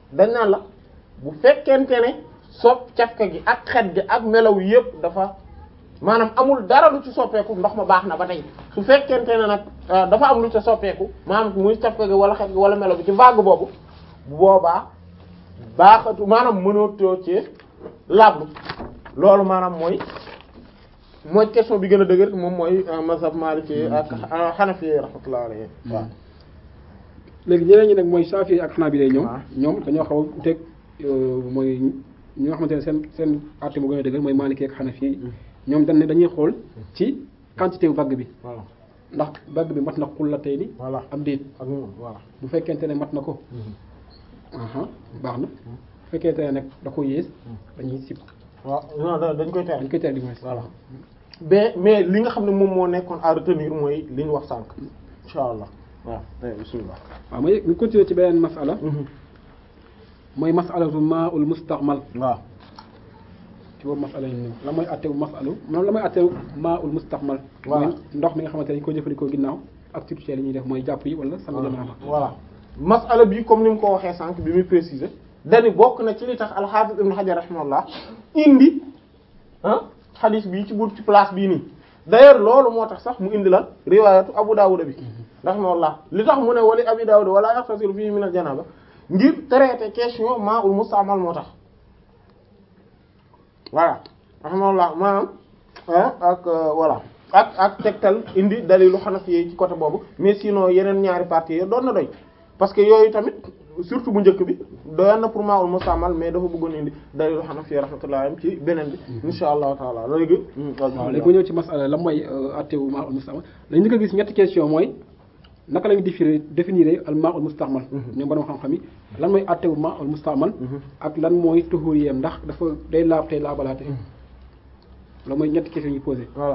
dañ naan la bu fekkente ne sopp cafka gi ak xet gi ak melaw yépp dafa maanaam amul dara lu ci soppeeku ndox ma baax na ba tey su fekkente ne nag dafa am lu ci soppeeku maanaam muy cafka gi wala xet gi wala melaw bi ci vague boobu bu boobaa baaxatu maanaam mënatoo ci lablu loolu maanaam mooy mooy question bi gën a dëgër moom mooy mazhab Maliki ak Hanafi rahmatullahi alayhi waaw léegi ñeneen ñi nag mooy Shafi'i ak Hanabila ñoom waaw. ñoom dañoo xaw a uteeg mooy ñi nga xamante ne seen seen àtte mu gën a dëgër mooy Maliki ak Hanafi ñoom dañ ne dañuy xool ci quantité wu vague bi voilà ndax vague bi mat na xullatayni voilà am déet ak moom voilà bu fekkente ne mat na ko aha baax na bu fekkente ne nag da ko yées dañuy sib waaw non da- dañ koy dañ tere koy teel di moins voilà mais mais li nga xam ne moom moo nekkoon à retenir mooy li ñu wax sànq insha allah waaw tey bismillah waaw mooy ñu continuer ci beneen masala mooy masalatu maa'ul musta'mal waaw ci boobu masala yi ñëw la mooy attewu masalu moom la mooy attewu maa'ul musta'mal Voilà. mooy ndox mi nga xamante ne dañ ko jëfandikoo ginnaaw activité yi ñuy def mooy jàpp yi wala sangu janaaba voilà masala bi comme ni mu ko waxee sànq bi muy préciser dani bokk na ci li tax al-Hafiz Ibn Hajar rahimahullah indi ah hadith bi ci bunt ci place bii nii d'ailleurs loolu moo tax sax mu indi la riwaayatu Abu Dawud bi rahimahullah li tax mu ne wali Abi Dawud wala yaxtasilu fihi min al-janaba ngir traiter question ma'ul musta'mal moo tax voilà rahimahullah maanaam ah ak euh, voilà ak ak tegtal indi dalilu Hanafi yi ci côté boobu mais sinon yeneen ñaari parties yi doon na doy parce que yooyu tamit surtout bu njëkk bi doyoon na pour ma'ul musta'mal mais dafa bëggoon indi dalilu Hanafi yi rahmatullahi alayhim ci beneen bi insha allahu taala léegi waaw léegi bu ñëw ci masala la mooy attewu maa'ul musta'mal lañu ko gis ñetti question mooy naka lañu définir définir al maa'ul musta'mal ñoom borom xam-xam yi lan mooy attewu maa'ul musta'mal ak lan mooy tuhuriyam ndax dafa day laab tey laabalaate loolu mooy ñetti question yi posé voilà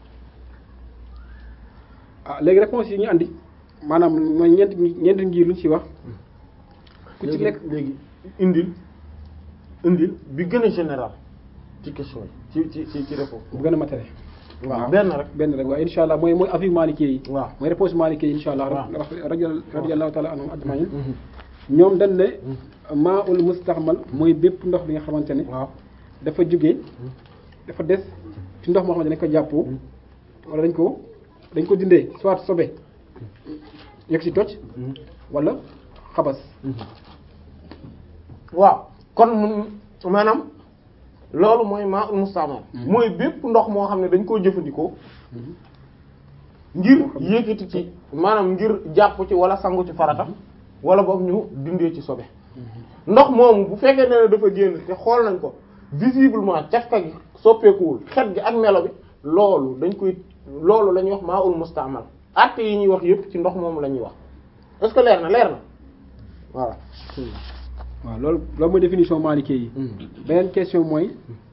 ah léegi réponse yi ñu andi maanaam mooy ñeent ñeent ngir luñ ci wax ku ci léegi nekk léegi indil indil bi gën a général ci question yi ci ci ci ci réponse bu gën a matériel waaw benn rek benn rek waaye insha allah mooy mooy avis maliki yi waaw mooy réponse maliki yi insha allah waaw. rajo radiyallahu taala anhum ajmain ñoom dañ ne maa ul mustaxmal mooy bépp ndox bi nga xamante ne waaw dafa jóge dafa des ci ndox moo xamante ne dañ ko jàppoo wala dañ ko dañ ko dindee soit sobe yegg si toj wala xabas waaw kon mun maanaam loolu mooy maa ul musta'mal mooy bépp ndox moo xam ne dañ koo jëfandikoo ngir yëkkati ci maanaam ngir jàpp ci wala sangu ci farata wala boog ñu dindee ci sobe ndox moomu bu fekkee ne dafa génn te xool nañ ko visiblement cafka gi soppeekuwul xet gi ak melo bi loolu dañ koy loolu la ñuy wax maa ul musta'mal acte yi ñuy wax yépp ci ndox moomu la ñuy wax est-ce que leer na leer na voilà waaw loolu loolu mooy définition maliki yi beneen question mooy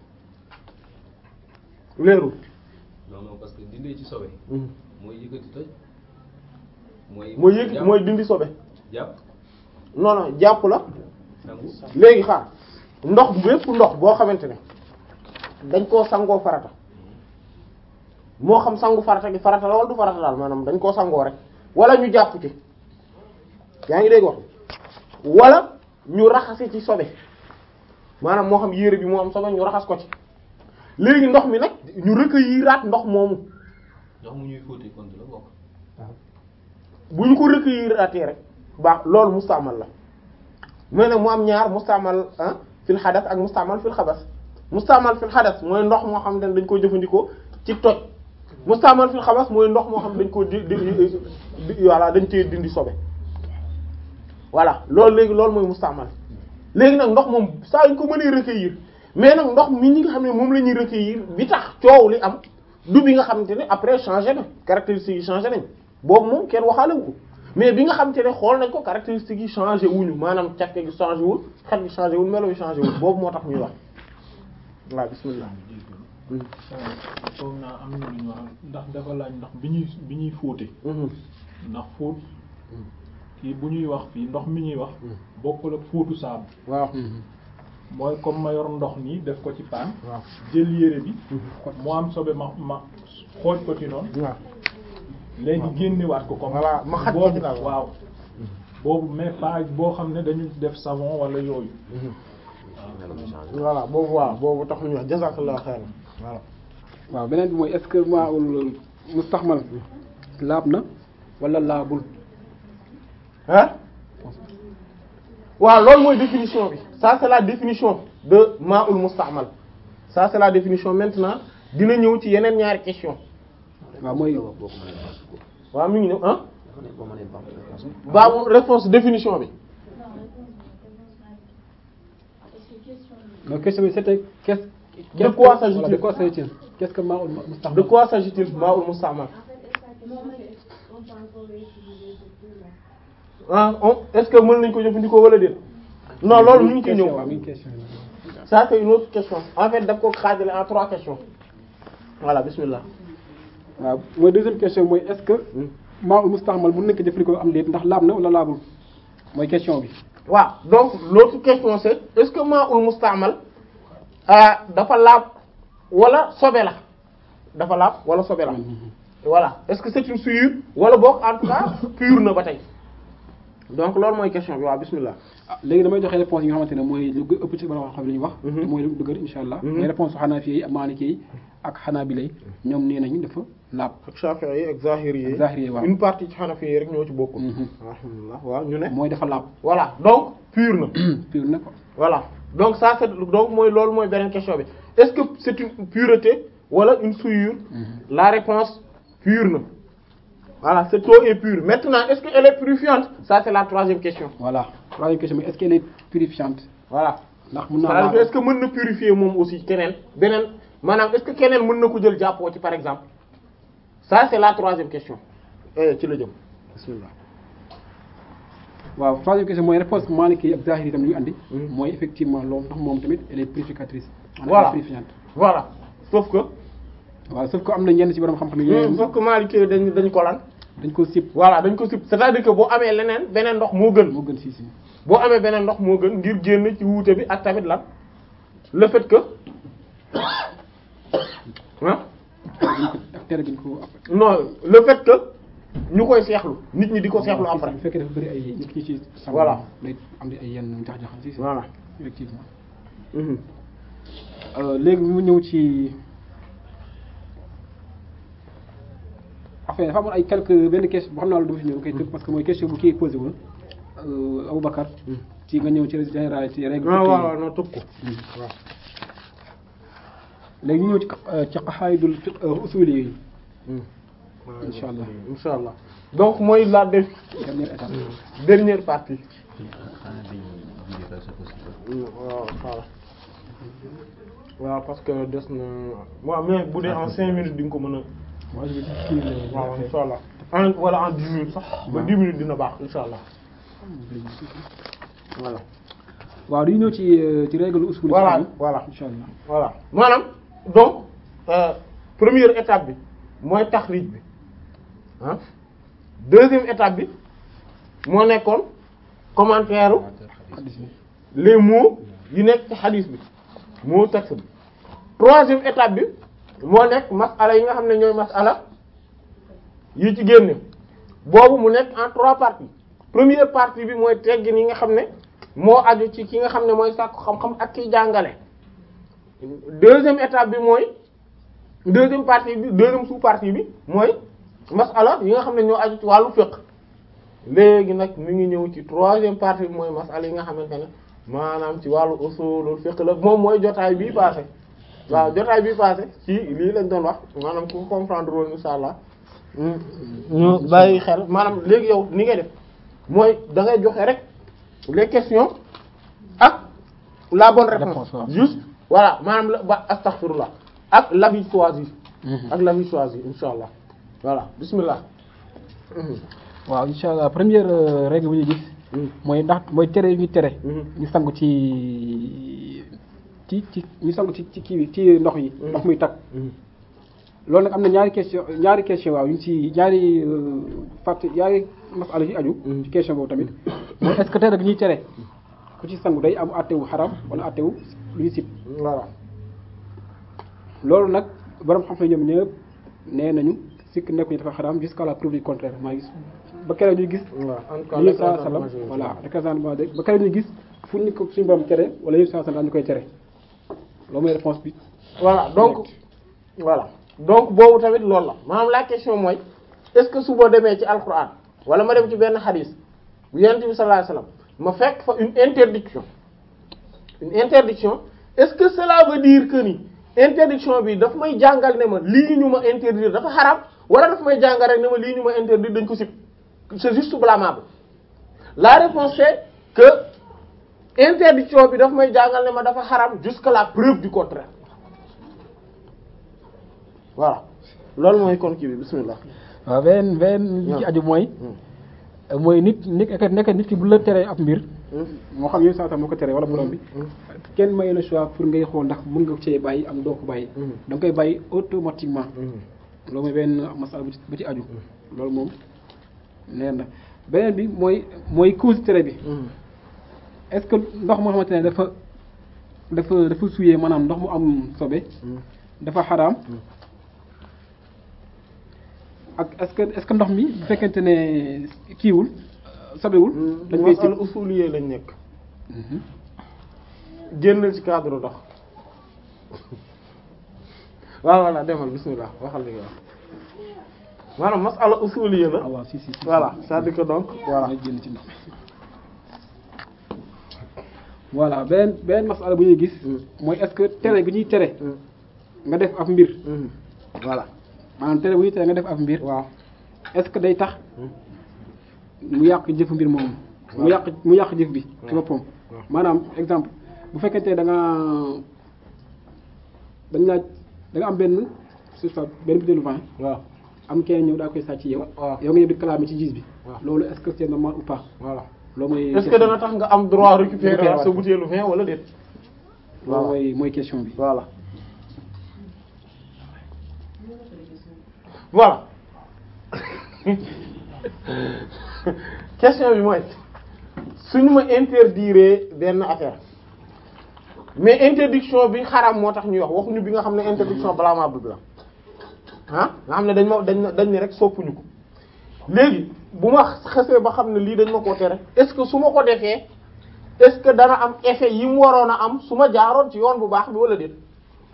leerul non non parce que dindee ci sobe mooy yëkkati toj mooy mooy yëg jàpp- mooy dindi sobe jàpp non non jàpp la sangu léegi xaar ndox bépp ndox boo xamante ne dañ koo sangoo farata moo xam sangu farata gi farata la wala du farata daal maanaam dañ koo sangoo rek wala ñu jàpp ci yaa ngi dégg wax wala ñu raxasi ci sobe maanaam moo xam yére bi moo am sobe ñu raxas ko ci léegi ndox mi nag ñu recueillir ndox moomu ndox mu ñuy fóotee compte la bokk bu ñu ko recueillir rek baax loolu mustaamal la mais nag mu am ñaar mustaamal ah fil xadas ak mustaamal fil xabas mustaamal fil xadas mooy ndox moo xam ne dañ koo jëfandikoo ci toj mustaamal fil xabas mooy ndox moo xam ne dañ koo di di di voilà dañ cee dindi sobe voilà loolu léegi loolu mooy mustaamal léegi nag ndox moom saa ñu ko mënee recueillir mais nag ndox mi ñi nga xam ne moom la ñuy recueillir bi tax coow li am du bi nga xamante ne après changé na caractéristiques yi changé nañ boobu moom kenn waxaale wu ko mais bi nga xamante ne xool nañ ko caractéristiques yi changé wuñu maanaam càkke gi changé wul xet gi changé wul melo yi changé wul boobu moo tax ñuy wax waaw bismillah foog naa am na lu ñu wax ndax dafa laaj ndax bi ñuy bi ñuy fóote ndax fóot kii bu ñuy wax fii ndox mi ñuy wax bokkul ak fóotu saabu waaw mooy comme ma yor ndox nii def ko ci paan waaw jël yére bi mu am sobe ma ma xooj ko ci noonu waaw léegi génnewaat ko comme Voilà, ma xaj ko ci daal. waaw boobu mais pas boo xam ne dañu def savon wala yooyu voilà boobu waaw boobu tax ñu wax jazakallahu xayran voilà waaw beneen bi mooy est-ce que maa'ul mustaxmal laab na wala laabul hein waaw loolu mooy définition bi ça c'est la définition de ma'ul musta'mal ça c'est la définition maintenant dina ñëw ci yeneen ñaari question waaw mooy waaw mi ngi ñëw ah baabu réponse définition bi donc question bi c'était qu'est-ce De quoi s'agit-il voilà, de quoi s'agit-il qu'est-ce que maa'ul mustaxmal de quoi s'agit-il ma'ul musta'mal ah on est-ce que mën nañ ko jëfandikoo wala déet non loolu ñu ngi ciy ñëw waaw mi ngi question ça c'est une autre question en fait daf ko xaajale en trois questions voilà bismillah waaw mooy deuxième question mooy est-ce que maa'ul mustaxmal bu nekk jëfandikoo am déet ndax laab na wala laabul mooy question bi waaw donc l'autre question c'est est-ce que ma'ul musta'mal ah dafa laab wala sobe la dafa laab wala sobe la voilà est-ce que c'est une souillure wala boog en tout cas pur na ba tey donc loolu mooy question bi waaw bismillah ah léegi damay joxe réponse yi nga xamante ne mooy lu gë- ëpp ci borom xam-xam li ñuy wax. Mhm. te mooy lu dëgër insha allah. Mhm. mooy réponse su Hanafi yi ak Maliki yi ak Hanabila yi ñoom nee nañu dafa laab. ak Shafi'i yi ak Zahiri yi Ak Zahiri yi, waaw. une partie ci Hanafi yi rek ñoo ci bokkul Mhm. alhamdulillah waaw ñu ne mooy dafa laab voilà donc pur na pur na ko. voilà donc ça c'est donc mooy loolu mooy beneen question bi est-ce que c'est une pureté wala une souillure la réponse pure na voilà cette eau est pure maintenant est-ce qu'elle est purifiante ça c'est la troisième question voilà troisième question mooy est-ce qu'elle est purifiante voilà ndax mun naa c'est-à-dire que laab est-ce que mën na purifier moom aussi keneen beneen maanaam est-ce que keneen mën na ko jël jàppoo ci par exemple ça c'est la troisième question eh ci la jëm bismillah waaw troisième question mooy réponse Maliki yi ak Zahiri yi tam li ñu andi. Mhm. mooy effectivement loolu ndax moom tamit elle est purificatrice. maanaam Voilà. elle est purifiante. voilà sauf que waaw sauf que am na ñenn ci borom xam-xam yi. hmm, sauf que Maliki dañ dañ ko lan dañ ko sip voilà dañ ko sib c'est-à-dire que boo amee leneen beneen ndox moo gën moo gën si si. boo amee beneen ndox moo gën ngir génn ci wuute bi ak tamit lan le fait que ah ak tere gi ñu ko après. non le fait que ñu koy seexlu nit ñi di ko seexlu après bu fekkee dafa bëri ay nit ñi ci. sam Voilà. day am di ay yenn jax-jaxal si si. voilà effectivement. Mhm. Euh, léegi mu ñëw ci enfin dafa amoon ay quelques benn question boo xam naa la du fi ñëw kay tëb parce que mooy question bu kii posé woon euh, Aboubacar ci nga ñëw ci généralité règle waaw fiqh yi. waaw waaw non tëb ko waaw léegi ñu ñëw ci euh, ci qawaidul fiqh usuli yi Incha allah. incha allah donc mooy la dé- dernière étape dernière partie xanaa dañuy julli fa c'est possible. waaw voilà waaw parce que des na waaw mais bu dee en cinq minutes di nga ko mën a moi je vais dire kii la waaw incha allah en wala en dix minutes sax ba dix minutes dina baax incha allah voilà waaw dañu ñëw ci euh, ci règle usuli voilà yi voilà incha allah voilà maanaam donc euh, première étape bi mooy taxrij bi ah deuxième étape bi moo nekkoon commentaire xadis bi les mots yi nekk ci hadith bi moo texte bi troisième étape bi moo nekk masala yi nga xam ne ñooy masala yi ci génne boobu mu nekk en trois parties première partie bi mooy teggin yi nga xam ne moo aju ci ki nga xam ne mooy sàkku xam-xam ak kiy jàngale deuxième étape bi mooy deuxième partie bi deuxième sous-partie bi mooy masala yi nga xam ne ñoo aju ci wàllu fiqh léegi nag mi ngi ñëw ci troisième partie bi mooy masala yi nga xamante ne maanaam ci wàllu usulul fiqh la moom mooy jotaay bii passé waaw jotaay bii passé ci lii lañ doon wax maanaam ku comprendre woon insha allah ñu bàyyi xel maanaam léegi yow ni ngay def mooy da ngay joxe rek les questions ak la bonne réponse Réponse, waaw. juste voilà maanaam la ba astaghfirullah ak l'avis choisi ak l'avis choisi insha allah voilà bismillah waaw incha allah première euh, règle bu ñu gis mooy ndax mooy tere yu ñu tere ñu sangu ci ci ci ñu sangu ci ci kii bi ci ndox yi ndox muy tag loolu nag am na ñaari question ñaari question waaw yu ñu ci ñaari euh, fàtte ñaari masala yu aju ci question boobu tamit mooy est-ce que tere gi ñuy tere ku ci sangu day am àttewu xaram wala àttewu lu ñu sib voilà loolu nag borom xam-xam ñoom ñëpp nee nañu sikk nekkuñu dafa xaram jusqu'à la preuve du contraire maa gis ba keroog ñuy gis waaw en tout cas li yëpp saa l'écrasante sallam majorité. voilà l'écrasante de ba keroog ñuy gis fu ñu ko suñu borom tere wala yëpp saa sallam ñu koy tere loolu mooy réponse bi voilà donc voilà donc boobu tamit loolu la maanaam la question mooy est-ce que su boo demee ci alquran wala ma dem ci benn hadith bu yonent bi sallallahu alayhi wasallam ma fekk fa une interdiction une interdiction est-ce que cela veut dire que ni interdiction bi daf may jàngal ne ma lii ñu ma interdire dafa xaram wala daf may jàngal rek ne ma lii ñu ma interdire dañ ko sib c'est juste blâmable la réponse c'est que interdiction bi daf may jàngal ne ma dafa xaram jusqu'à la preuve du contraire voilà loolu mooy kon kii bi bismillah waaw beneen beneen li ci aju mooy mooy nit nit nekk nit ki bu la teree ab mbir moo xam yéen saa sax moo ko teree wala borom bi kenn mayu la choix pour ngay xool ndax mën nga cee bàyyi am doo ko bàyyi da nga koy bàyyi automatiquement loolu mooy benn masala bu ci bu ci aju loolu moom leer na beneen bi mooy mooy cause tere bi est-ce que ndox moo xamante ne dafa dafa dafa suyee maanaam ndox mu am sobe dafa xaraam ak est-ce que est-ce que ndox mi bu fekkente ne kiiwul sobewul dañ koy masal usuliyé lañ nekk génnal ci cadre ndox waaw voilà demal bismillah waxal li nga wax maanaam masala usuliyé la ah waaw si si si voilà c'est-à-dire que donc voilà may génn ci ndox mi voilà beneen beneen masala bu ñuy gis mooy est-ce que tere gi ñuy tere nga def ab mbir voilà maanaam tere bu ñuy tere nga def ab mbir waaw est-ce que day tax mu yàq jëfu mbir moomu mu yàq mu yàq jëf bi ci boppam maanaam exemple bu fekkente ne da nga dañ laa da nga am benn c'est ça benn butéelu vin waaw am kenn ñëw daa koy sàcc yow waaw yow nga ñëw di clamer ci gis bi waaw. loolu est-ce que c'est normal ou pas voilà loolu mooy est-ce que dana tax nga am droit récupérer Récupérer sa bouteille vin wala déet loolu mooy mooy question bi voilà voilà question bi mooy suñu ma interdire benn affaire mais interdiction bi xaram moo tax ñuy wax waxuñu bi nga xam ne interdiction blâmable bi la ah nga xam ne dañ ma dañ ma dañ ne rek soppuñu ko léegi bu ma xasee ba xam ne lii dañ ma koo tere est-ce que su ma ko defee est-ce que dana am effet yi mu waroon a am su ma jaaroon ci yoon bu baax bi wala déet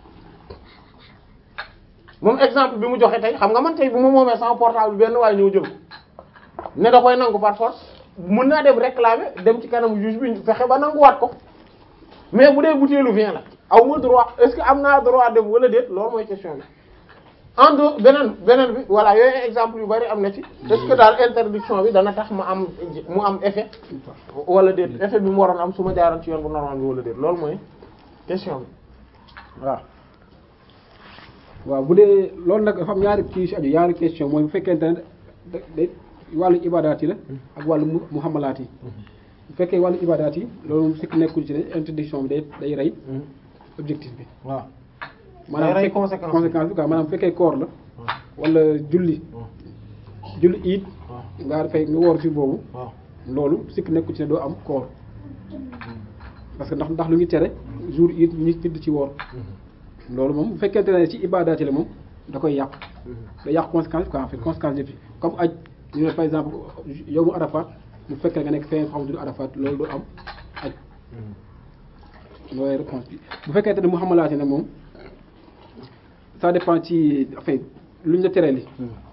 moom exemple bi mu joxe tey xam nga man tey bu ma moomee sama portable bi benn waaye ñëw jël ko ne da koy nangu par force mën naa dem réclamer dem ci kanamu juge bi fexe ba nanguwaat ko mais bu dee butéelu vin la aw ma droit est-ce que am naa droit dem wala déet loolu mooy question bi en dehors beneen beneen bi voilà yooyu exemple yu bari am na ci est-ce que daal interdiction bi dana tax ma am mu am effet wala déet effet bi mu waroon am su ma jaaroon ci yoon bu normal bi wala déet loolu mooy question bi waaw waaw bu dee loolu nag dafa am ñaari kii si aju ñaari question mooy bu fekkente ne da day wàllu ibadaat yi la ak wàllu mu muhammalaat yi bu fekkee wàllu ibadaat yi loolu moom sikk nekkul ci ne interdiction bi day day rey objectif bi waaw maanaam Day rey fekk- conséquence. conséquence bi quoi maanaam bu fekkee koor la wala julli julli iit nga dafay nga woor ci boobu waaw loolu sikk nekkul ci ne doo am koor parce que ndax ndax lu ngi tere jour it ñu tëdd ci woor loolu moom bu fekkente ne ci ibadaat yi la moom da koy yàq da yàq conséquence quoi en fait conséquence yëpp comme aj ñu ne par exemple yow mu arafat mu fekk nga nekk feneen xam du arafat loolu du am aj loolu réponse bi bu fekkente ne mu xamalaate nag moom ça dépend ci enfin luñ la teree li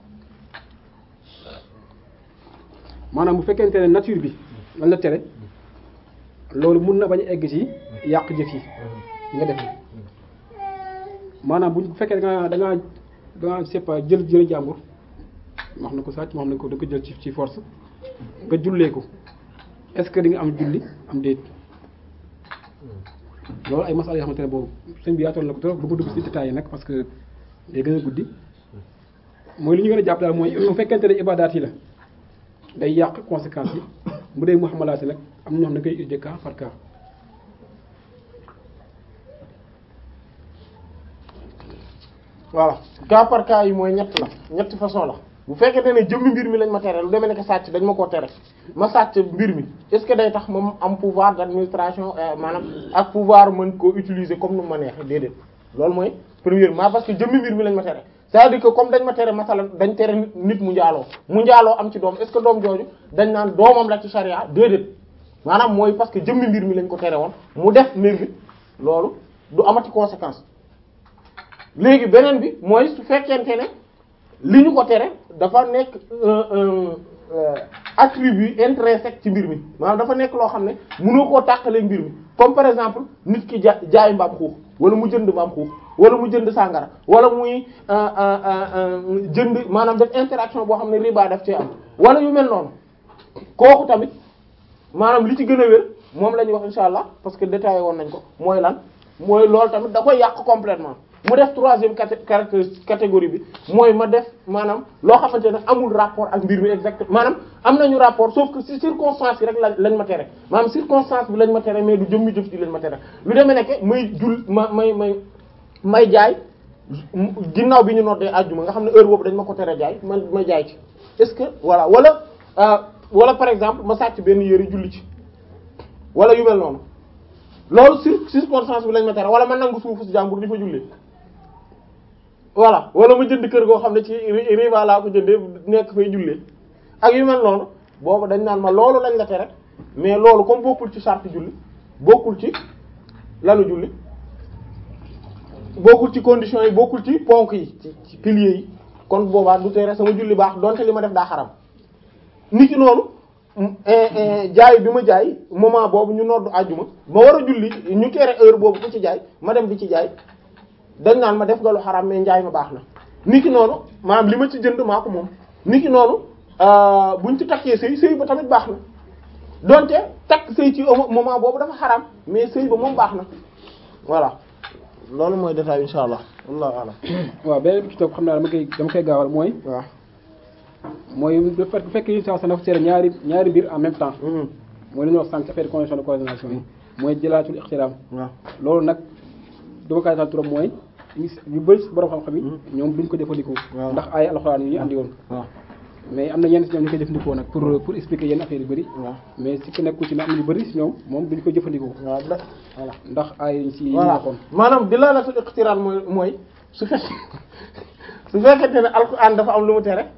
maanaam bu fekkente ne nature bi lan la tere loolu mun na bañ a egg ci yàq jëf yi yi nga def maanaam bu fekkee da ngaa da ngaa da ngaa c'est pas jël jël jàmbur wax na ko sàcc wax na ko da ko jël ci ci force nga jullee ko est-ce que di nga am julli am déet loolu ay masala yoo xamante ne boobu sëñ bi yaatoon na ko trop bu ko dugg ci détails yi nag parce que day gën a guddi mooy li ñu gën a jàpp daal mooy bu fekkente ne ibadaat yi la day yàq conséquences yi bu dee muhammalaat yi nag am na ñoo xam ne koy utiliser cas par cas voilà cas par cas yi mooy ñett la ñetti façon la bu fekkente ne jëmmi mbir mi lañ ma tere lu demee nekk sàcc dañ ma koo tere ma sàcc mbir mi est-ce que day tax moom am pouvoir d'administration euh, maanaam ak pouvoir mën koo utiliser comme nu ma neexee déedéet loolu mooy premièrement parce que jëmmi mbir mi lañ ma tere c'est-à-dire que comme dañ ma tere masalan dañ tere nit nit mu njaaloo mu njaaloo am ci doom est-ce que doom jooju dañ naan doomam la ci charia déedéet maanaam mooy parce que jëmmi mbir mi lañ ko tere woon mu def mbir mi loolu du amati conséquence léegi beneen bi mooy su fekkente ne li ñu ko tere dafa nekk attribut intrinsèque ci mbir mi maanaam dafa nekk loo xam ne mënoo koo tàqalee mbir mi comme par exemple nit ki ja jaay mbaam xuux wala mu jënd mbaam xuux wala mu jënd sàngara wala muy jënd maanaam def interaction boo xam ne riba daf cee am wala yu mel noonu kooku tamit maanaam li ci gën a wér moom la ñuy wax insha allah parce que détaillé woon nañ ko mooy lan mooy loolu tamit da koy yàq complètement mu def troisième catégorie bi mooy ma def maanaam loo xamante ne amul rapport ak mbir mi exactement maanaam am nañu rapport sauf que ci circonstance yi rek la lañ ma tere maanaam circonstance bi lañ ma tere mais du jëmmi jëf ji lañ ma tere lu demee nekk may jul ma may may may jaay ginnaaw bi ñu noddee àjjuma nga xam ne heure boobu dañ ma ko tere jaay man ma jaay ci est-ce que voilà wala wala par exemple ma sàcc benn yëre julli ci wala yu mel noonu loolu sur circonstance bi lañ ma tere wala ma nangu suufu si jàmbur di fa jullee voilà wala ma jënd kër goo xam ne ci riva laa ko jëndee nekk fay jullee ak yu mel noonu boobu dañ naan ma loolu lañ la tere mais loolu comme bokkul ci charte julli bokkul ci lanu julli bokkul ci conditions yi bokkul ci ponk yi ci ci piliers yi kon boobaa du tere sama julli baax donte li ma def daa xaram nit ki noonu jaay bi ma jaay moment boobu ñu noddu àjjuma ma war a julli ñu tere heure boobu ku ci jaay ma dem di ci jaay dañ naan ma def nga lu xaram mais njaay ma baax na nit ki noonu maanaam li ma ci jënd maa ko moom nit ki noonu buñ ci takkee sëy sëy ba tamit baax na donte takk sëy ci moment boobu dafa xaram mais sëy ba moom baax na voilà loolu mooy détail insha allah wallahu a'lam waaw beneen bi ci topp xam naa dama koy dama koy gaawal mooy waaw mooy bu fekkee yu saa sa dafa seere ñaari ñaari mbir en même temps mooy li ñuy wax sànq affaire de condition de coordination yi mooy jëlaatul ixtiraam waaw loolu nag dama koy taal trop mooy yu bëri si borom xam-xam yi ñoom duñ ko jëfandikoo waaw ndax ay alxuraan yi ñu andi woon waaw mais am na ñenn si ñoom ñu koy jëfandikoo nag pour pour expliquer yenn affaire yu bëri waaw mais si ku nekku ci ne am na ñu bëri si ñoom moom duñ ko jëfandikoo waaw da voilà ndax ay yi si yi ñu voilà waxoon maanaam dilaalatul iqtiraan mooy mooy su fekkee su fekkente ne alquran dafa am lu mu tere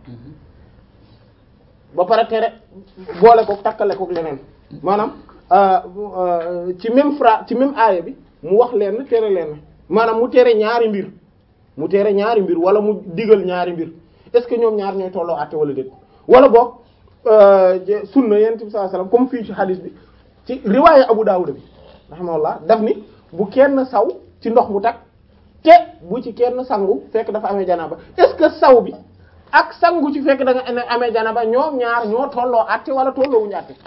ba pare tere boole ko takkale ko leneen maanaam ci même fra ci même aaya bi mu wax leen tere leen maanaam mu tere ñaari mbir mu tere ñaari mbir wala mu digal ñaari mbir est-ce que ñoom ñaar ñooy tolloo àtte wala déet wala boog sunna yonent bi sallallahu alayhi wasallam comme fii ci hadith bi ci riwaaya Abu Dawud bi rahimahullah daf ni bu kenn saw ci ndox mu tag te bu ci kenn sangu fekk dafa amee janaba est-ce que saw bi ak sangu ci fekk da nga amee janaba ñoom ñaar ñoo tolloo àtte wala tolloo wuñu àtte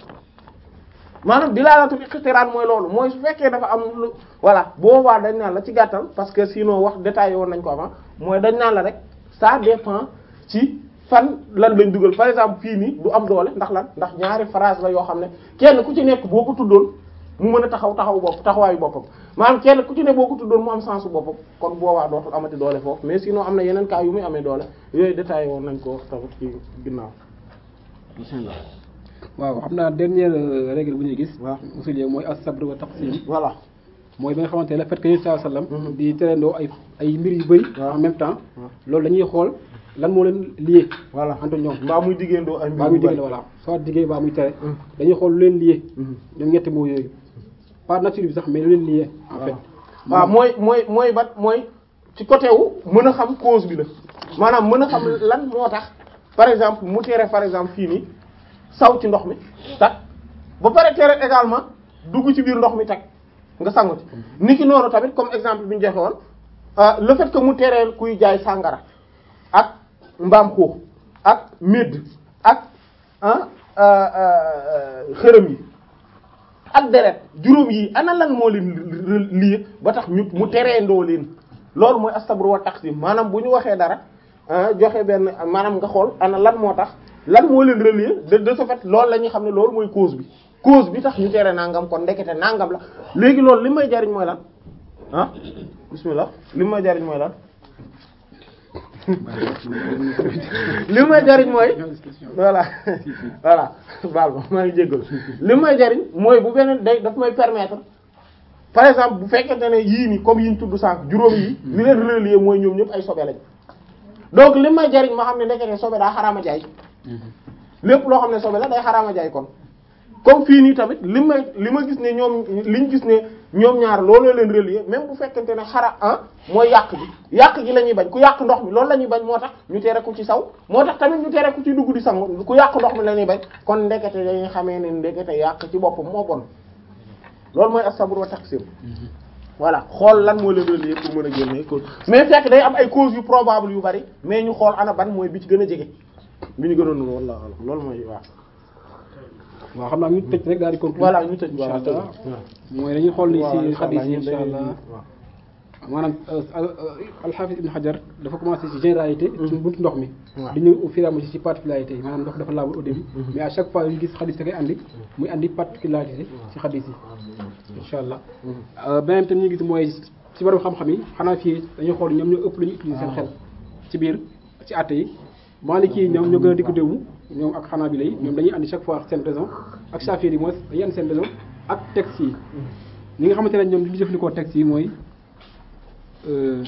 maanaam dilaalatul iqtiraan mooy loolu mooy su fekkee dafa am lu voilà boobaa dañ naan la ci gàttal parce que sinon wax détaillé woon nañ ko avant mooy dañ naan la rek ça dépend ci fan lan lañ dugal par exemple fii nii du am doole ndax lan ndax ñaari phrase la yoo xam ne kenn ku ci nekk boo ko tuddoon mu mën a taxaw taxaw bopp taxawaayu boppam maanaam kenn ku ci ne boo ko tuddoon mu am sensu boppam kon boobaa dootul amati doole foofu mais sinon am na yeneen cas yu muy amee doole yooyu détaillé woon nañ ko tamit ci ginnaaw bismillah waaw xam naa dernière règle bu ñuy gis waaw usul yi mooy as-sabr wa taqsim voilà mooy ba nga xamante ne le fait que Yonent sallallahu alayhi wasallam di terendoo ay ay mbir yu bëri waaw. en même temps waaw. loolu dañuy xool lan moo leen lié voilà entre ñoom mbaa muy diggéendoo ay mbir baa muy yu bari. diggante voilà soit diggee baa muy tere Mm. dañuy xool lu leen lié Mhm. ñoom ñetti moo yooyu pas nature bi sax mais lu leen lié en fait waaw mooy mooy mooy bat mooy ci côté wu mën a xam cause bi la maanaam mën a xam lan moo tax par exemple mu tere par exemple fii nii saw ci ndox mi tak ba pare tere également dugg ci biir ndox mi tak nga sangu ci ni ki noonu tamit comme exemple bi ñu joxe woon ah, le fait que mu tereel kuy jaay sàngara ak mbaam xuux ak médd ak ah ah, ah, xërëm yi ak deret juróom yi ana lan moo leen lii ba tax ñu mu tereendoo leen loolu mooy astabru wa taqsim maanaam bu ñu waxee dara ah, joxe benn maanaam nga xool ana lan moo tax lan moo leen relier de de ce fait loolu la ñuy xam ne loolu mooy cause bi cause bi tax ñu tere nangam kon ndekete nangam la léegi loolu li may jariñ mooy lan ah bismillah li may jariñ mooy lan li may jariñ mooy voilà voilà baal ma maa ngi jéggal li may jariñ mooy bu beneen day daf may permettre par exemple bu fekkente ne yii nii comme yi ñu tudd sànq juróom yi li leen relier mooy ñoom ñëpp ay sobe lañ donc li may jariñ ma xam ne ndekete sobe daa xaraama jaay lépp loo xam ne sobe la day xaraama jaay kon comme fii nii tamit li may li ma gis ne ñoom liñ gis ne ñoom ñaar looloo leen relier même bu fekkente ne xara ah mooy yàq gi yàq gi la ñuy bañ ku yàq ndox mi loolu la ñuy bañ moo tax ñu tere ku ci saw moo tax tamit ñu tere ku ci dugg di sangu ku yàq ndox mi la ñuy bañ kon ndekete dañuy xamee ne ndekete yàq ci boppam moo bon loolu mooy as-sabr wa taqsim voilà xool lan moo leen relier pour mën a génne cause mais fekk day am ay causes yu probable yu bari mais ñu xool ana ban mooy bi ci gën a jege bi ñu gënoon nu walla loolu mooy waaw waaw xam naa ñu tëj rek daal di conclure voilà ñu tëj insha voilà allah mooy dañuy xool ni Voilà, ci insha xadis Allah, yi ñun insha dañuy- allah waaw. maanaam alxaafis ibn Hajar dafa commencé ci généralité ci buntu ndox mi waaw. di ñëw au fur et à mesure ci particularité yi maanaam ndox dafa laabul au début mais à chaque fois yu gis xadis da koy andi muy andi particularité ci xadis yi insha allah beneen tam ñu gis mooy ci borom xam-xam yi xanaa fii dañuy xool ñoom ñoo ëpp lu ñu utiliser seen xel ci biir ci àtte yi Maliki yi ñoom ñoo gën a diggu déwmu ñoom ak Hanabila yi ñoom dañuy andi chaque fois seen raison ak Shafi'i yi mooy dañuy andi seen raison ak texte yi ñi nga xamante ne ñoom li ñu jëfandikoo texte yi mooy euh,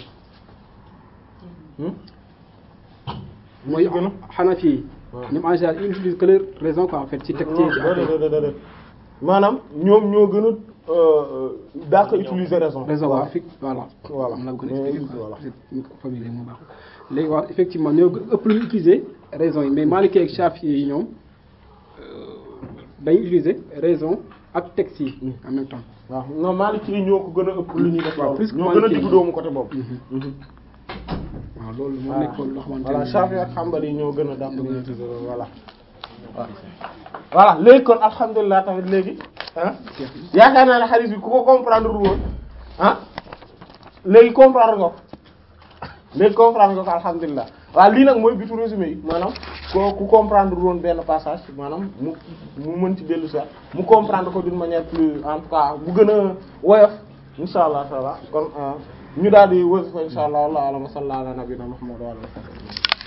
mooy gën a Hanafi yi waaw. ñoom en général ils utilisent que leur raison quoi en fait ci texte yi ci àtte yi. déedéet maanaam ñoom ñoo gën a euh, daa ko utiliser raison. raison waaw fi voilà. Voilà. am na ko Mais, expliqué voilà. quoi ñu ko familier moo baax léegi waaw effectivement ñoo gën ëpp lu ñu utiliser raison yi mais Maliki ak Shafi yi ñoom euh, dañuy utiliser raison ak texte yi en même temps. waaw non Maliki yi ñoo ko gën a ëpp lu ñuy def. waaw, loolu. plus que ñoo gën a Maliki yi. diggu doomu côté boobu. waaw loolu moo voilà nekkoon loo xamante voilà ne Shafi ak Hanbali yi ñoo gën a dàq lu ñuy utiliser loolu voilà. waaw voilà léegi kon alhamdulilah tamit léegi ah yaakaar naa ne hadith bi ku ko comprendre lu woon ah léegi comprendre nga ko léegi comprendre nga ko alhamdulilah waaw lii nag mooy bitu résumé yi maanaam ko ku comprendre woon benn passage maanaam mu mu mën ci dellu si waat mu comprendre ko d'une manière plus en tout cas bu gën a woyof insha allah taala kon ah, ñu daal di wasifa insha allah wallahu a'lam wa sallallahu ala nabiyina muhammad wa alihi wa sahbihi